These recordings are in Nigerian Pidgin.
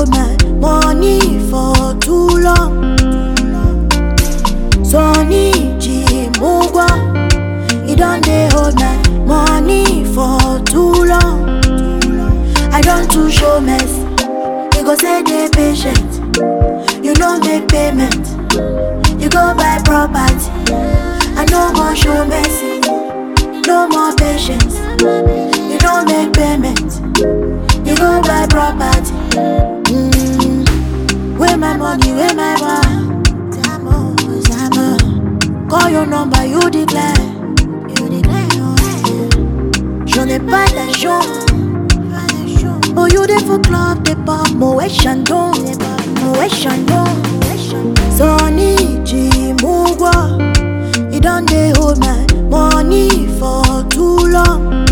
hold my money for too long. Sonny Jimugwa, he done dey hold my money for too long. I don't too show mess, you go say dey patient. You no make payment, you go buy property. I no go show mercy, no more patience. You no make payment, you go buy property. Mm. Where my money, where my bar? Zamo, Zamo. Call your number, you declare. You declare, oh, J'en ai pas d'argent. Oh, you dey for club, dey pop, Moet Chandon, Moet Chandon. Sonny Jimugwa, he done dey hold my money for too long.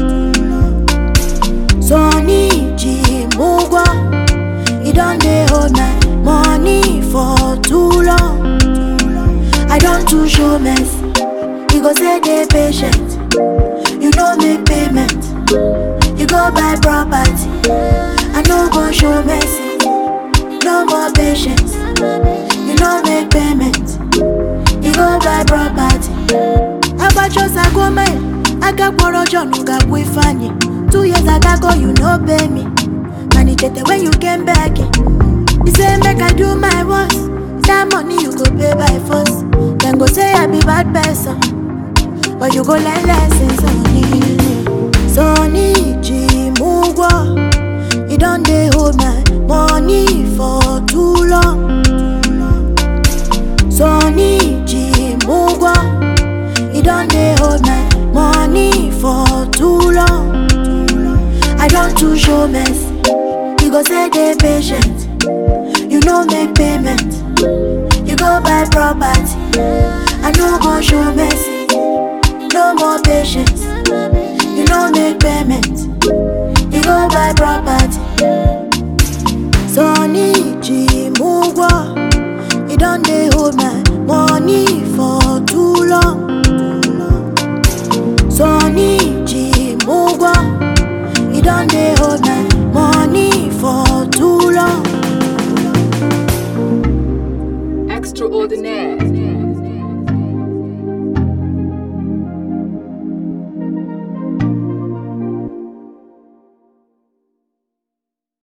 Sonny Jimugwa, he done dey hold my money for too long. I don't too show mess, you go say dey patient. You no make payment, you go buy property. I no go show mercy, no more patience. You no make payment, you go buy property. Abachosa gome, agakpọrọ John gakwu Ifeanyi. Two years ago you no pay me, and it tete when you came back. You say make I do my worst, that money you go pay by force. Then go say I be bad person. But you go learn lessons on it. Sonny Jimugwa, he done dey hold my money for too long. Sonny Jimugwa, he done dey hold my money for too long. I don't too show mess, you go say dey patient. You no make payment, you go buy property. I no go show mercy, no more patience. You no make payment, you go buy property.